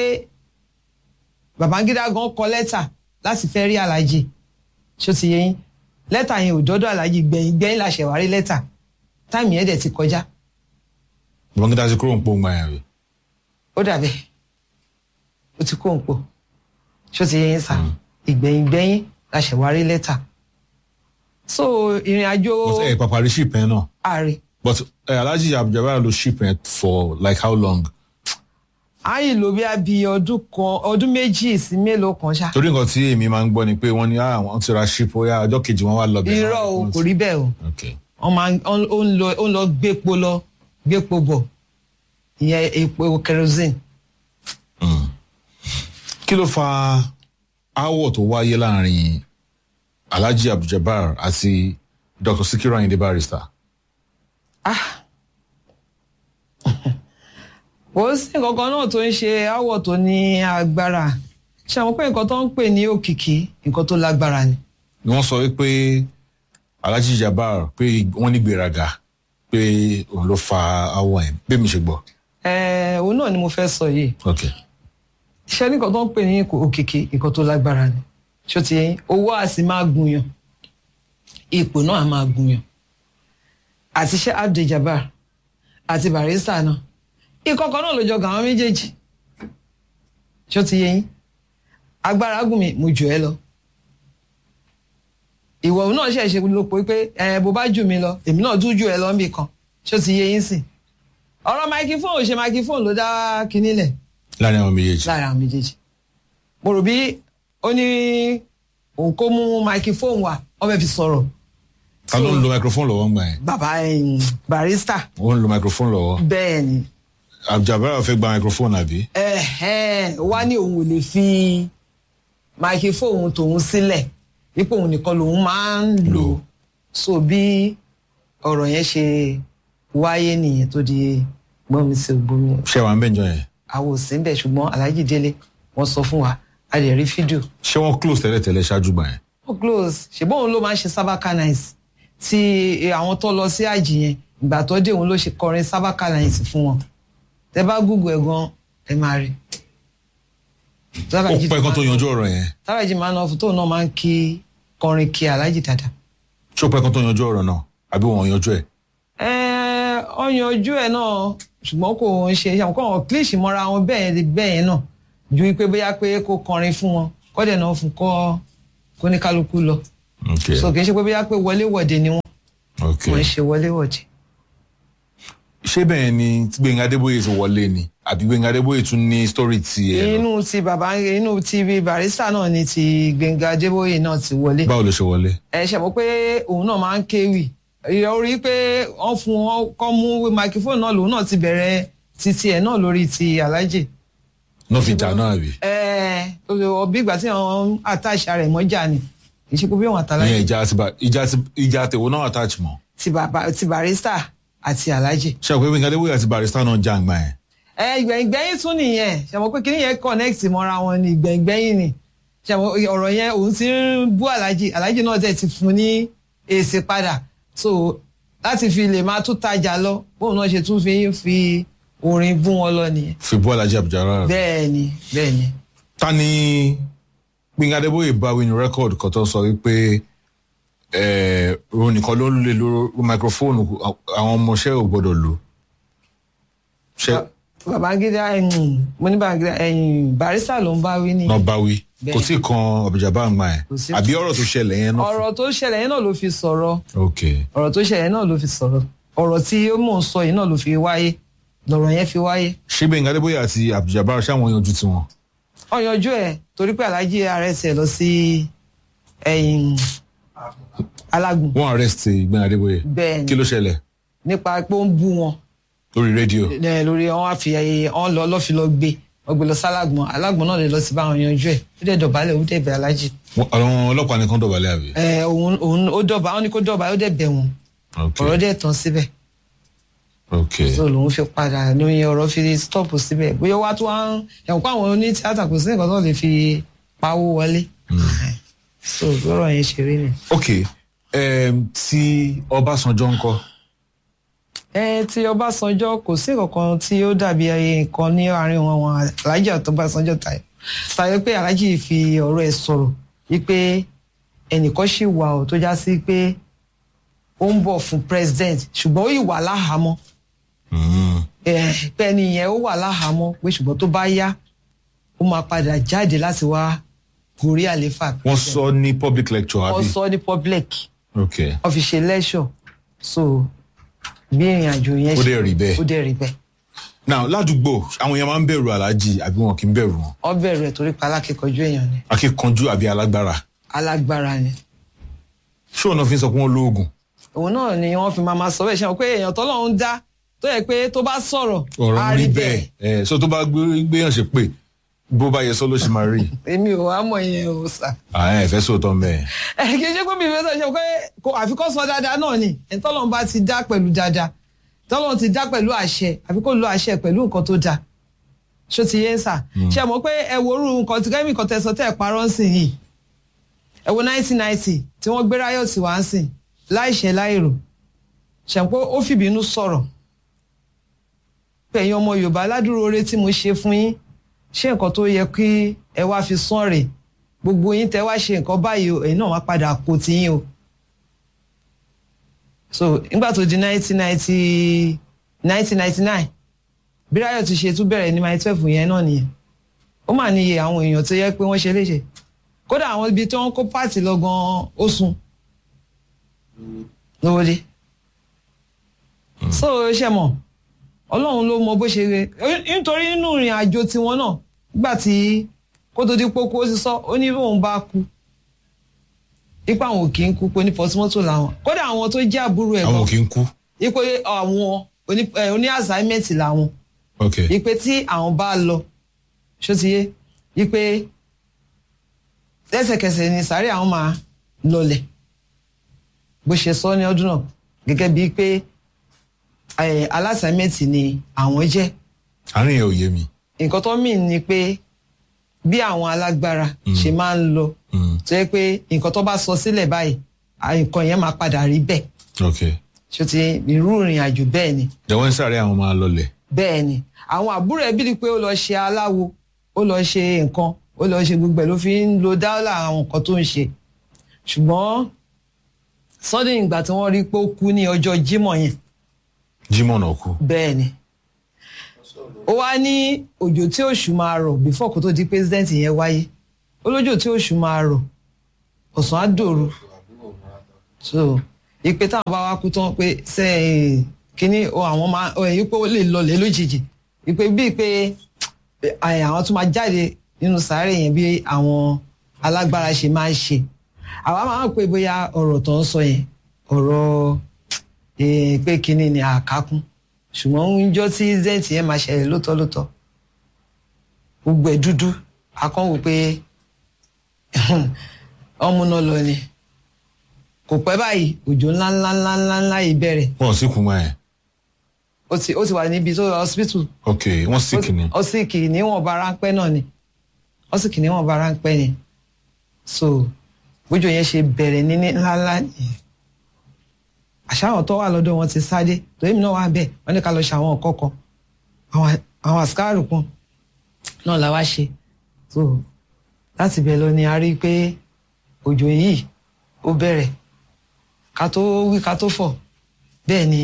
Babangida gan kọ lẹ́tà láti fẹ́ rí alájì ṣó ti yẹn lẹ́tà yẹn ò dọ́dọ̀ alájì gbẹ̀yìn gbẹ̀yìn la ṣẹ̀ wá rí lẹ́tà táìmì yẹn dẹ̀ ti kọjá babangida ti kúrò ń pò ń gbà yẹn àbí. ó dàbẹ̀ ó ti kó ń pò ṣó ti yẹn sá ìgbẹ̀yìn gbẹ̀yìn la ṣẹ̀ wá rí lẹ́tà so ìrìn àjò but ẹ pàpà rí ship yẹn náà. ààrẹ but eh, alhaji abduljabbar lo ship yẹn for like how long. àyìn ló bí a bí ọdún kan ọdún méjì sí mélòó kan ṣá torí nǹkan tí èmi máa ń gbọ́ ni pé wọ́n ní ah wọ́n ti ra ship ó yá ọjọ́ kejì wọ́n wá lọ bẹ̀rẹ̀. irọ́ o kò rí bẹ́ẹ̀ o ok wọ́n máa ń- ó ń lọ ó ń lọ gbépo lọ gbépo bọ̀ ìyẹn epo kerosene kí ló fa aáwọ̀ tó wáyé láàrin alhaji abduljabbar àti dr sikiru ayinde barrister. kò sí nǹkan kan náà tó ń ṣe áwọ̀ tó ní agbára ṣe àwọn pé nǹkan tó ń pè ní òkìkí nǹkan tó lágbára ni ni wọ́n sọ wípé alhaji jabbar pé wọ́n ní gbéraga pé òun ló fa aáwọ̀ yẹn bí mi ṣe gbọ́. ẹ̀ẹ́ òun náà ni mo fẹ́ sọ yìí ok iṣẹ́ nìkan tó ń pè ní òkìkí nǹkan tó lágbára ni ṣó ti yẹn owó á sì máa gunyan ipò náà á máa gunyan àti iṣẹ́ Abdul-Jabbar àti Barrister náà ìkọ̀kọ̀ náà ló jọ gàn àwọn méjèèjì ṣó ti yẹn agbára gùn mi mo jù ẹ lọ ìwọ náà ṣe ṣe ló pé pé ẹ bó bá jù mí lọ èmi náà tún jù ẹ lọ níbì kan ṣó ti yẹ yín sìn ọ̀rọ̀ microphone ò ṣe microphone ló dá kinní lẹ̀ láàrin àwọn méjèèjì. láàrin àwọn méjèèjì mo rò bí ó ní òun kó mú microphone wá wọ́n fẹ́ fi sọ̀rọ̀ ta ló ń lo microphone lọ́wọ́ ń gbà yẹn. bàbá ẹ̀yìn Barrister ó ń lo microphone lọ́wọ́. bẹ́ẹ̀ ni abduljabbar fẹ́ gba microphone àbí. ẹ̀hẹ́n, wá ní òun ò lè fi microphone tòun sílẹ̀ dípò òun nìkan lòun máa ń lò Lò. so bí ọ̀rọ̀ yẹn ṣe wáyé nìyẹn tó di gbọ́n mi sí ògbómi ṣé wàá ń bẹ̀jọ yẹn. àwọn ò sí ń bẹ̀ ṣùgbọ́n Alhaji Délé wọ́n sọ fún wa a lè rí fídíò ṣé wọ́n close tẹ́lẹ̀tẹ́lẹ̀ ṣáájú gbà yẹn. ó close ṣùgbọ́n òun ló máa ń ṣe sábàkà nice tí àwọn tó lọ sí àjì yẹn ìgbà tó dé òun ló ṣe kọrin sábàkà nice fún wọn tẹ bá google ẹ gan ẹ máa rí. ó pẹ́ kan tó yanjú ọ̀rọ̀ yẹn. sábàjì máa ń lọ fún tóun náà máa ń kí kọrin kí Alhaji dáadáa. ṣé ó pẹ́ kan tó yanjú ọ̀rọ̀ náà àbí wọ́n yanjú ẹ̀. Ẹ, ọyàn ojú ẹ náà ṣùgbọ́n kò ń ṣe àwọn kan kílíṣì mọ́ra wọn bẹ́ẹ̀ yẹn bẹ́ẹ̀ yẹn náà ju wípé bóyá pé kó kọrin fún wọn kọ́dẹ̀ náà fún kọ́ kó ní kálukú lọ ok so kì í ṣe pé bóyá pé wọléwọ̀de ni wọ́n ok wọ́n ń ṣe wọléwọ̀de. ṣé bẹ́ẹ̀ ni tí Gbẹ̀ngà Adébóyè ti wọlé ni àbí Gbẹ̀ngà Adébóyè tún ní story ti ẹ̀ lọ inú ti bàbá inú ti bí barista náà ni ti Gbẹ̀ngà Adébóyè náà ti wọlé báwo ló ṣe wọlé ẹ ṣe mọ̀ pé òun náà máa ń kéwì orí pé wọ́n fún wọn kọ́ mú microphone náà lòun náà ti bẹ̀rẹ̀ titi ẹ̀ náà lórí ti alájì náà fi jà náà àbí ẹ ọbí ìgbà tí àwọn àtàṣà rẹ̀ mọ́jà ni kì í ṣe pé bí wọn àtàlájì ìyẹn ìjà àti ba- ìjà àti ìjà àtẹ̀wò náà attach mọ́ ti bàbá ti barista àti alájì. ṣe àpò Gbẹ̀ngà Adébóyè àti barista náà jà ń gbà yẹn ẹ ìgbẹ̀yìngbẹ̀yìn tún nìyẹn ṣe mọ̀ pé kí nìyẹn connect mọ́ra wọn ni ìgbẹ̀yìngbẹ̀yìn ni ṣe mọ̀ ọ̀rọ̀ yẹn òun ti ń bú alájì alájì náà dẹ̀ ti fún ní èsì padà so láti fi lè máa tún tajà lọ bóun náà ṣe tún fi ń fi orin bú wọn lọ nìyẹn. fi bú Alhaji Abdulrahman bẹ́ẹ̀ ni bẹ́ẹ̀ ni ta ni Gbẹ̀ngà Adébóyè bá wí ní rẹ́kọ̀dù kan tó sọ wípé eh, òun nìkan ló lè lo máikrófóònù àwọn ọmọọṣẹ́ ò gbọ́dọ̀ lò ṣe Babangida ẹ̀yìn mo ní Babangida ẹ̀yìn barista ló ń bá wí ní. náà bá wí Bẹ́ẹ̀. kò sí kan àbújábá àgbà yẹn Kò sí. àbí ọ̀rọ̀ tó ṣẹlẹ̀ yẹn náà. ọ̀rọ̀ tó ṣẹlẹ̀ yẹn náà ló fi sọ̀rọ̀ ok ọ̀rọ̀ tó ṣẹlẹ̀ yẹn náà ló fi sọ̀rọ̀ ọ̀rọ̀ tí ó mò ń sọ yìí náà ló fi wáyé lọ̀rọ̀ yẹn fi wáyé. ṣé Gbẹ̀ngà Adébóyè àti àbújábá ṣáwọn yanjú tiwọn. wọ́n yanjú ẹ̀ torí pé alájí rs ẹ̀ lọ sí ẹ̀yìn alágùn wọ́n arrest Gbẹ̀ngà Adébóyè bẹ́ẹ̀ ni kí ló ṣẹlẹ̀ nípa pé ó ń bú wọn lórí rédíò. ẹ, lórí wọn wá fi ẹyẹ wọn lọ lọ́fi lọ gbé wọn gbé lọ sálágbọ̀n alágbọ̀n náà lè lọ sí báwọn yanjú ẹ̀ ó dẹ̀ dọ̀bálẹ̀ ó dẹ̀ bẹ̀ alájí Wọ́n- àwọn ọlọ́pàá nìkan dọ̀bálẹ̀ àbí. ẹ òun òun ó dọ̀bà wọn ni kó dọ̀bà ó dẹ̀ bẹ̀ wọn ok ọ̀rọ̀ dẹ̀ tán síbẹ̀ ok so lòun fi padà lóyún ọ̀rọ̀ fi stop síbẹ̀ bóyá wá tó wá ń ẹ̀wọ̀n pé àwọn oní tíátà kò sí nǹkan tó lè fi pawó wọlé so lọ́rọ̀ yẹn ṣe rí ni. ok um, tí Ọbásanjọ́ ń kọ́ ẹ ti Ọbásanjọ́ kò sí kankan tí ó dàbí ẹyẹ nǹkan ní àárín wọn wọn Alhaji àti Ọbásanjọ́ tayọ tayọ pé Alhaji fi ọ̀rọ̀ ẹ̀ sọ̀rọ̀ wípé ẹnìkan ṣì wà ó tó já sí pé ó ń bọ̀ fún president ṣùgbọ́n ó yìí wà láhàámọ́ Mm. ẹ pé ẹni yẹn ó wà láhàámọ́ pé ṣùgbọ́n tó bá yá ó máa padà jáde láti wá gorí àléfà. wọ́n sọ ní public lecture wọ́n àbí. sọ ní public ok wọ́n fi ṣe lẹ́ṣọ̀ so bí ìrìn àjò yẹn Ó dẹ̀ rí bẹ́ẹ̀. ó dẹ̀ rí bẹ́ẹ̀. now ládùúgbò àwọn èèyàn máa ń bẹ̀rù Alhaji àbí wọn kì í bẹ̀rù wọn wọ́n bẹ̀rù ẹ̀ torí pa alákẹ́kọ̀ọ́jú èèyàn ni akíkanjú àbí alágbára alágbára ni ṣé ọ̀nà fi ń sọ pé wọ́n lóògùn òun náà ni wọ́n fi máa ma sọ bẹ́ẹ̀ ṣe wọn pé èèyàn tọ́lọ́run dá tó yẹ pé tó bá sọ̀rọ̀ ọ̀rọ̀ á ń rí bẹ́ẹ̀ ẹ̀ so tó bá gbé- gbéyàn ṣe pé bó bá yẹ sọ ló ṣe máa rí èmi ò wá mọ̀ yẹn o sà. ààyè ẹ̀fẹ́ sóòótọ́ mẹ́ẹ̀. ẹ kì í ṣe pé mi ìfẹ́ sọ ṣe pé kò àfikọ́ sọ dáadáa náà ni ẹ̀ tọ́lọ́run bá ti dá pẹ̀lú dáadáa tọ́lọ́run ti dá pẹ̀lú àṣẹ àfi kó lo àṣẹ pẹ̀lú nǹkan tó dáa ṣó ti yé ń sà ṣe mọ̀ pé ẹ wo orú nǹkan tí kẹ́mí kan tẹ̀sán tẹ̀ parọ́ ń sìn yìí ẹ wo nineteen ninety tí wọ́n gbé ráyọ̀tì wá ń sìn láìṣẹ́ láìrò ṣe mọ̀ pé ó fìbínú sọ̀rọ̀ pé ẹ̀yin ọmọ Yorùbá aládùúró oore tí mo ṣe fún yín ṣé nǹkan tó yẹ kí ẹ wá fi sán rèé gbogbo yín tẹ wá ṣe nǹkan báyìí o ẹ̀yin náà wá padà kó tiyín o so nígbà tó di nineteen ninety nineteen ninety nine bí Ráyọ̀ ti ṣe tún bẹ̀rẹ̀ ní my twelve yẹn náà nìyẹn ó mà níye àwọn èèyàn tó yẹ pé wọ́n ṣe léṣe kódà àwọn ibi tí wọ́n kó pààtì lọ gan ó sun lówódé so ṣe mọ̀ Ọlọ́run ló mọ bó ṣe rẹ nítorí nínú ìrìn àjò tiwọn náà nígbà tí kó tó di pókó ó ti sọ ó ní bóun bá kú ipa àwọn ò kì í kú pé ní pọtumọ́tò làwọn kódà àwọn tó jẹ́ àbúrò ẹ̀ àwọn kì í kú. ipò àwọn oní ẹ, oní assignment làwọn ok ipe tí àwọn bá lọ ṣó ti yé ipe lẹ́sẹ̀kẹsẹ̀ ni sáré àwọn máa lọlẹ̀ bó ṣe sọ ní ọdún náà gẹ́gẹ́ bíi pé ẹ, alásáímẹ́ǹtì ni àwọn jẹ́ àárín yẹn ò yé mi. nǹkan tó mìn ni pé bí àwọn alágbára ṣe máa ń lọ Mm. tó yẹ pé nǹkan tó bá sọ sílẹ̀ báyìí à, nǹkan yẹn máa padà rí bẹ́ẹ̀ ok ṣó ti irú ìrìn àjò bẹ́ẹ̀ ni jẹ́wọ́n ń sáré àwọn máa lọlẹ̀. bẹ́ẹ̀ ni àwọn àbúrò ẹbí rí i pé ó lọ ṣe aláwo ó lọ ṣe nǹkan ó lọ ṣe gbogbo ẹ̀ ló fi ń lo dáwọ́là àwọn nǹkan tó ń ṣe ṣùgbọ́n sọ́dún ìgbà tí wọ́n rí i pé ó kú ní ọjọ́ Jímọ̀ yẹn Jímọ̀ náà kú. bẹ́ẹ̀ ni ó wá ní òjò tí òṣù máa rọ̀ before kó tó di president yẹn wáyé ó lójò tí òṣù máa rọ̀ ọ̀sán á dòru so ìpè táwọn bá wá kú tán pé ṣe kínní o àwọn máa ẹ̀yìn pé ó lè lọlẹ̀ lójijì ìpè bíi pé ẹ̀, àwọn tún máa jáde nínú sàárè yẹn bí àwọn alágbára ṣe máa ń ṣe àwa máa ń pè bóyá ọ̀rọ̀ tó ń sọ yẹn ọ̀rọ̀ eh, pé kínní ni àkákún ṣùgbọ́n níjọ́ tí zent yẹn máa ṣẹlẹ̀ lóòótọ́ lóòótọ́ gbogbo ẹ̀ dúdú akọ́wò pé ọmú náà lọ ni kò pẹ́ báyìí òjò ńlá ńlá ńlá ńlá ńlá yìí bẹ̀rẹ̀ wọn sì kún mọ́ ẹ̀ ó ti ó ti wà níbi tó hospital ok wọ́n sì kìíní ó sì kì í níwọ̀nba ráńpẹ́ náà ni ó sì kì í níwọ̀nba ráńpẹ́ ni so bójú yẹn ṣe bẹ̀rẹ̀ ní ní ńláńlá nìyẹn àṣàwọn tó wà lọ́dọ̀ wọn ti sáde torí mi náà wà bẹ́ẹ̀ wọ́n ní ká lọ ṣe àwọn nǹkan kan àwọn àwọn àsìkáàrù kan náà la wá ṣe so láti bẹ̀ lọ ni a rí i pé òjò yìí ó bẹ̀rẹ̀ ká tó wí ká tó fọ̀ bẹ́ẹ̀ ni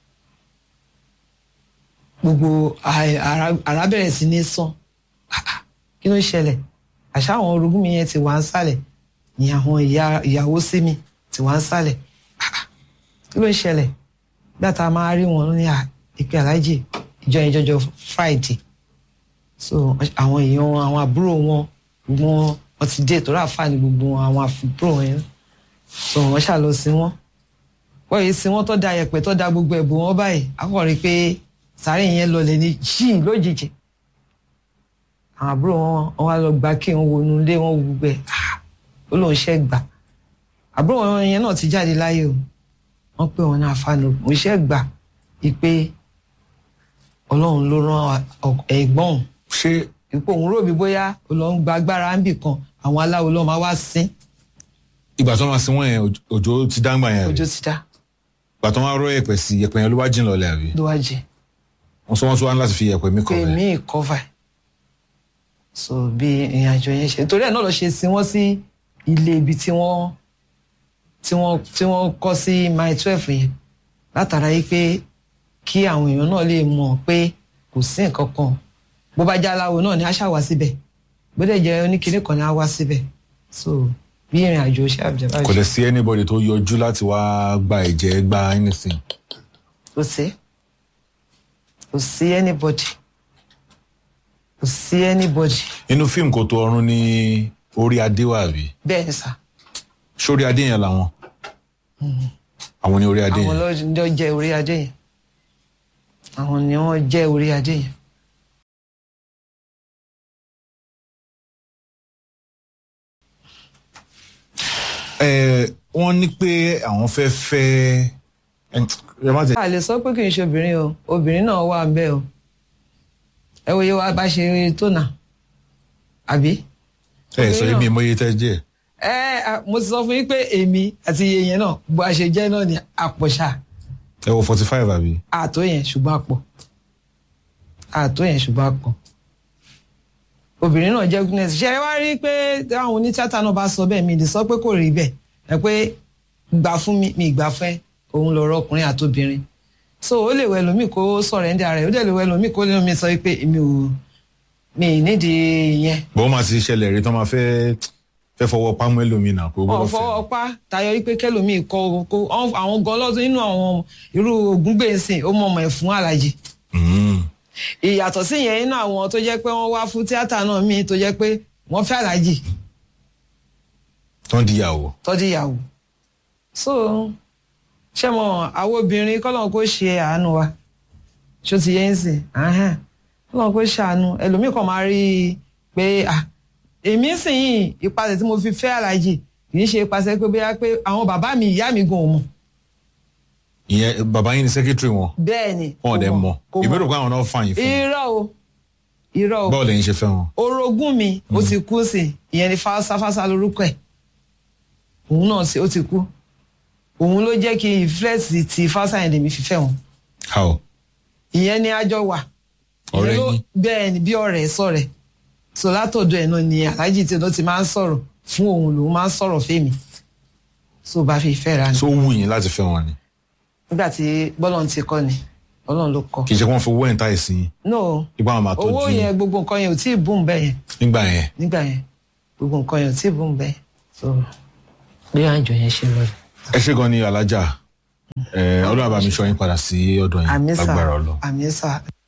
gbogbo à- ara ara bẹ̀rẹ̀ sí ní sán Ah, ah, kí ló ń ṣẹlẹ̀ àṣà àwọn orogún mi yẹn ti wà ń sàlẹ̀ ni àwọn ìyá ìyàwó sí mi ti wà ń sàlẹ̀ Ah, ah, kí ló ń ṣẹlẹ̀ nígbà tá a máa rí wọn ní à- ìpè aláàjì ìjọ ìjọjọ friday so àwọn èèyàn wọn àwọn àbúrò wọn gbogbo wọn wọn ti dé ìtọ́ra àfààní gbogbo wọn àwọn àbúrò wọn yẹn so wọn ṣà lọ sí wọn wọ́n yìí sí wọn tó da yẹ̀pẹ̀ tó da gbogbo ẹ̀bùn wọn báyìí akọ̀rí pé sàárè yẹn lọlẹ̀ ní jíì lójijì àwọn àbúrò wọn wọn wá lọ gba kí wọn wọnú ilé wọn wù bẹ́ẹ̀ Ah, ó lóun ṣẹ́ gbà àbúrò wọn yẹn náà ti jáde láyé o wọ́n pè wọn ní àfààní òun ṣẹ́ gbà ìpè ọlọ́run ló rán ọ- ẹ̀gbọ́n òun ṣé ipò òun rò bí bóyá ó lọ ń gba agbára ń bì kan àwọn aláwo ló máa wá sín ìgbà tó máa sin wọ́n yẹn òjò- òjò ti dáńgbà yẹn àbí? ojú ti dá ìgbà tó máa rọ yẹ̀pẹ̀ sí yẹ̀pẹ̀ yẹn ló wá jìn lọlẹ̀ àbí ló wá jẹ wọ́n sọ wọ́n tún wá ní láti fi yẹ̀pẹ̀ mi kọ̀ pé rẹ̀ mí ìkọ́fà ẹ̀ so bí ìrìn àjò yẹn ṣe torí ẹ̀ náà lọ ṣe sin wọ́n sí ilé ibi tí wọ́n tí wọ́n tí wọ́n kọ́ sí mile twelve yẹn látara yìí pé kí àwọn èèyàn náà lè mọ̀ pé kò sí nǹkan kan bó bá jẹ́ aláwo náà ni a ṣà wá síbẹ̀ bó dẹ̀ jẹ́ oníkìní kan ni a wá síbẹ̀ so bí ìrìn àjò ṣe àbẹ̀jẹ̀ kò báyìí lè sí anybody tó yọjú láti wá gba ẹ̀jẹ̀ gba anything kò sí kò sí anybody kò sí anybody inú fíìmù kò tó ọrùn ní orí adé wà àbí bẹ́ẹ̀ ni sà. sórí adé yẹn làwọn àwọn ní orí adé àwọn yẹn ló jẹ orí adé yẹn àwọn ni wọn jẹ orí adé yẹn ẹ wọ́n ní pé àwọn fẹ́ fẹ́ ẹ má tẹ a lè sọ pé kì í ṣe obìnrin o obìnrin náà wà ń bẹ o ẹ wo iye wa bá ṣe tó nà àbí. ẹ sọ èmi ìmọye tẹ jẹ ẹ à, mo ti sọ fún yín pé èmi àti iye yẹn náà bó a ṣe jẹ náà ni àpọ̀ṣà ẹ wọ forty five àbí àtó yẹn ṣùgbọ́n àpọ̀ àtó yẹn ṣùgbọ́n àpọ̀ obìnrin náà jẹ́ goodness ṣe é wá rí pé àwọn onítìátà náà bá sọ bẹ́ẹ̀ mi lè sọ pé kò rí bẹ́ẹ̀ ẹ pé gbà fún mi mi gbà fẹ́ òun lọ̀rọ̀ ọkùnrin àtobìnrin so ó lè wẹ lómi kó sọ̀rọ̀ ẹ̀ ń dà rẹ̀ ó dẹ̀ lè wẹ lómi kó lè mi sọ pé mi ò mi ì nídìí yẹn bọ́n máa ti ṣẹlẹ̀ rí tán máa fẹ́ fẹ́ fọwọ́ pámú ẹlòmínà kó wọn gbọ́dọ̀ fọ fẹ́ ọpá tayọ wípé kẹlòmíì kọ kó àwọn gan lọ́dún nínú àwọn irú ògúngbèsìn ó mọ̀ ọmọ ẹ̀ fún alájì Mm. ìyàtọ̀ sí yẹn nínú àwọn tó jẹ́ pé wọ́n wá fún tíátà náà míì tó jẹ́ pé wọ́n fẹ́ aláàjì tán di ìyàwó tọ́jú ìyàwó so ṣé mo àwọn obìnrin kọ́lọ́n kó ṣe àánú wa ṣó ti yẹn sìn ahán kọ́lọ́n kó ṣàánú ẹlòmíì kan máa rí i pé ah èmi sìn yìí ìpasẹ̀ tí mo fi fẹ́ aláàjì kì í ṣe ìpasẹ̀ pé bóyá pé àwọn bàbá mi ìyá mi gan ò mọ̀ ìyẹn bàbá yín ni secretary wọn bẹ́ẹ̀ ni wọn ò dẹ̀ kò mọ̀ kò ìbéèrè pé àwọn náà fààyàn fún un. irọ́ o irọ́ o báwo lẹ́yìn ṣe fẹ́ wọn. orogún mi ó ti kú sí ìyẹn ni fásáfásá lórúkọ ẹ̀ òun náà sì ó ti kú òun ló jẹ́ kí ìflẹ́sì ti fásá yẹn lèmi fífẹ́ wọn how ìyẹn ni àjọ wà Ọ̀rẹ́ Ìyẹn ló- yín? bẹ́ẹ̀ ni bí ọ̀rẹ́ sọ̀rẹ́ so látọ̀dọ̀ ẹ̀ náà ni aláàjì tí ló ti máa ń sọ̀rọ̀ fún òun lòun máa ń sọ̀rọ̀ fèmí so bá fi ìfẹ́ ra ni tó wù yín láti fẹ́ wọn ni. nígbà tí bọ́lọ̀ ti kọ́ ni ọlọ́run ló kọ. kì í ṣe kí wọ́n fi owó ẹ̀ ń ta ìsìn yín no ipá wọn máa tọ́jú owó yín yẹn gbogbo nǹkan yẹn ò tí ì bùn bẹ́ẹ̀ yẹn nígbà yẹn nígbà yẹn gbogbo nǹkan yẹn ò tí ì bùn bẹ́ẹ̀ so bí àjọ yẹn ṣe lọ. ẹ ṣe gan ni alájà ẹ ọlọ́run àbámi ṣọ́ yín padà sí ọ̀dọ̀ yín àmì sà lágbára ọlọ́ àmì sà